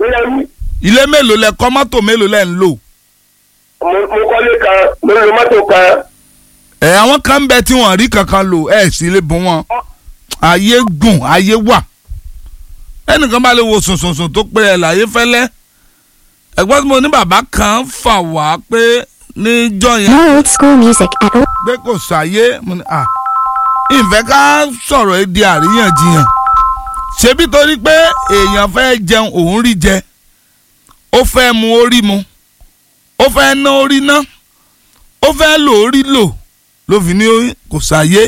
bóyá wí ilé mélòó lẹ kọ́ mọ́tò mélòó lẹ ń lò. mo mo kọ́lé kan mo lo mọ́tò kan ẹ àwọn kan ń bẹ tí wọ́n rí kankan lò ẹ sì lè bùn wọn ayé gùn ayé wà ẹnìkan bá lè wo sùnsùnsùn tó pé ẹ láyé fẹ́lẹ́ ẹ̀gbọ́n tí mo ní bàbá kan fà wá pé níjọ́ yẹn More old school music at o- pé kò sáyé mo ní à ìfẹ́ ká sọ̀rọ̀ ẹ di àríyànjiyàn ṣebí torí pé èèyàn fẹ́ jẹun òun rí jẹ ó fẹ́ mu orí mu ó fẹ́ ná orí ná ó fẹ́ lò orí lò ló fi ní kò sáyé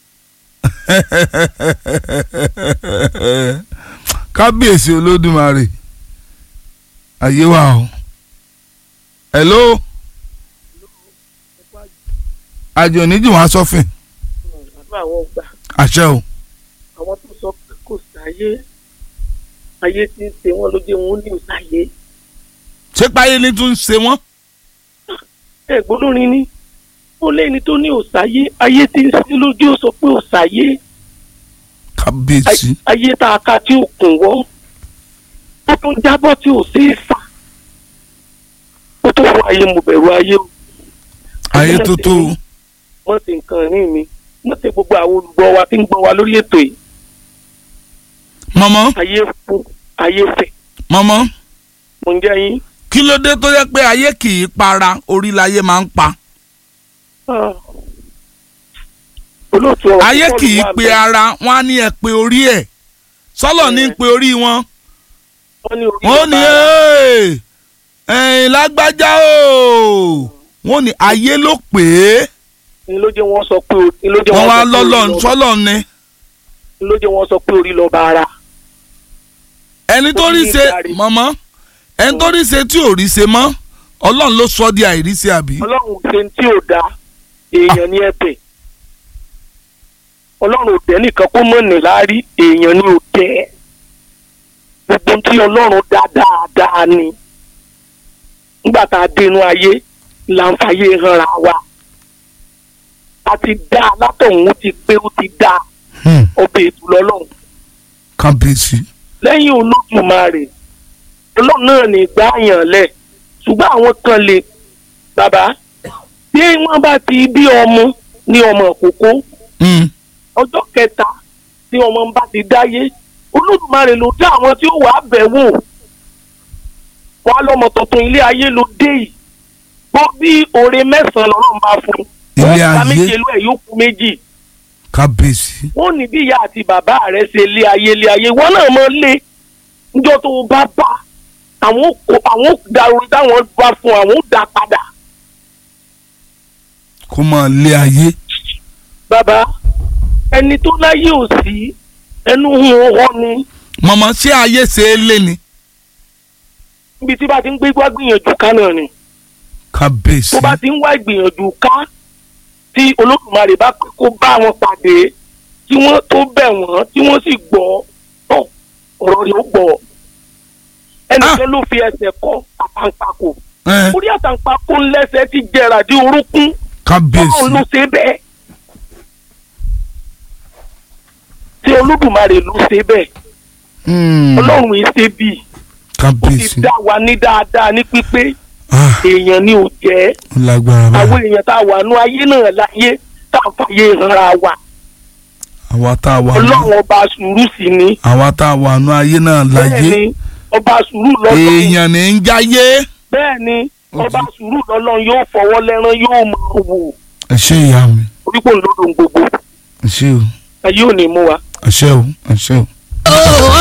kábíyèsí olódùmarè ayé wa o hello àjò oníjì wọn sọfìn àdúrà àwọn gbà àṣẹ o àwọn tó sọ pé kò sáyé ayé tí ń ṣe wọn ló jẹ wọn ní òsáyé ṣé páyé ní tún ń ṣe wọn. ẹ̀gbọ́n lórin ni ó lẹ́ni tó ní òsáyé ayé tí ń ṣe lójú ó sọ pé òsáyé kábíyèsí ayé tá a ka tí ò kùn wọ́ ó tún jábọ́ tí ò sí sà ó tó fún ayé mo bẹ̀rù ayé o ayé tó tó o. wọ́n ti nǹkan ní mi wọ́n ti gbogbo àwọn olùgbọ́ wa tí ń gbọ́ wa lórí ètò yìí mọ́mọ́ ayé fún ayé fẹ̀ mọ́mọ́ mo ń jẹ́ yín. kí ló dé tó yẹ pé ayé kì í para orí láyé máa ń pa Ah. olóòtú ọ̀rọ̀ ayé púpọ̀ kì í ló wà pe bẹ́ẹ̀. ara wọn á ní ẹ pé orí ẹ sọlọ ní pe orí wọn wọ́n ní orí wọn ò ní bàbá "Hey, ẹ̀yin lágbájá o wọn ò ní ayé ló pè é ni ló jẹ́ wọ́n sọ pé o- ni ló jẹ́ wọn wọ́n wá sọ pé lọ́lọ́ orí lọ- sọlọ ni ni ló jẹ́ wọ́n sọ pé orí lọ bá ara. ẹni tó rí ṣe Orí ìdarí. mọ́mọ́ ẹni tó rí ṣe tí ò rí ṣe mọ́ ọlọ́run ló sọ di àìríṣe àbí. ọlọ́run ṣe ń tí ò da èèyàn ní ẹ̀bẹ̀ ọlọ́run ò dẹ́ nìkan kó mọ̀ ní láárí èèyàn ní ò dẹ́ gbogbo tí ọlọ́run dá dáadáa ni nígbà tá a dénú ayé là ń fàyè hanra wa a ti dá a látọ̀hún ó ti pé ó ti dá Hmm, ọbẹ̀ ètò lọ́lọ́run kábíyèsí. lẹ́yìn olódùmarè ọlọ́run náà ní gbáàyàn lẹ̀ ṣùgbọ́n àwọn kan lè bàbá bí wọ́n bá ti bí ọmọ ní ọmọ òkókó Hmm, ọjọ́ kẹta tí ọmọ bá ti dáyé olódùmarè ló dá àwọn tí ó wàá bẹ̀ wò wọn á lọ́mọ tuntun ilé ayé ló dé yìí gbọ́ bí oore mẹ́sàn-án lọ́rùn bá fún un Ilé wọ́n ta ayé? méje ló ẹ̀ yóò kú méjì kábíyèsí. wọ́n ní bí ìyá àti bàbá rẹ̀ ṣe lé ayé lé ayé wọ́n náà mọ lé níjọ́ tó o bá bá àwọn kò àwọn dàrú táwọn bá fún àwọn dá padà kó máa lé ayé. bàbá ẹni tó láyé ò sí ẹnu hun ọwọ́ ni mọ̀mọ́ ṣé ayé ṣe é lé ni. níbi tí bá ti ń gbé wá gbìyànjú ká náà ni kábíyèsí. tó bá ti ń wá ìgbìyànjú ká tí olódùmarè bá pé kó bá wọn pàdé tí wọ́n tó bẹ̀ wọ́n tí wọ́n sì gbọ́ ọ ọ̀rọ̀ rẹ̀ ó gbọ́ ẹnìkan ló fi ẹsẹ̀ kọ́ àtàǹpàkò Ẹ, orí àtàǹpàkò ńlẹ́sẹ̀ ti jẹrà dé orúnkún kábíyèsí. ọlọ́run ló ṣe bẹ́ẹ̀ tí olódùmarè ló ṣe bẹ́ẹ̀ Hmm, ọlọ́run yìí ṣe bíi ó ti kábíyèsí. dá wa ní dáadáa ní pípé Ah, èèyàn ni ò jẹ́ ó lágbára àwọn báyìí. èèyàn tá a wà nú ayé náà láyé tá a fàyè hanra wa àwa tá a wà nù ọlọ́run ọba sùúrù sí ni àwa tá a wà nù ayé náà bẹ́ẹ̀ láyé. ni ọba sùúrù lọ́lọ́run èèyàn ní ń jáyé. bẹ́ẹ̀ ni Ó ọba ti- sùúrù lọ́lọ́run yóò fọwọ́ lẹ́rán yóò máa wò ẹ ṣé ìyá mi orípò ńlọrọ̀ gbogbo ẹ ṣé o ayé ò ní mú wa. ẹ ṣé o ẹ ṣé o. Oh,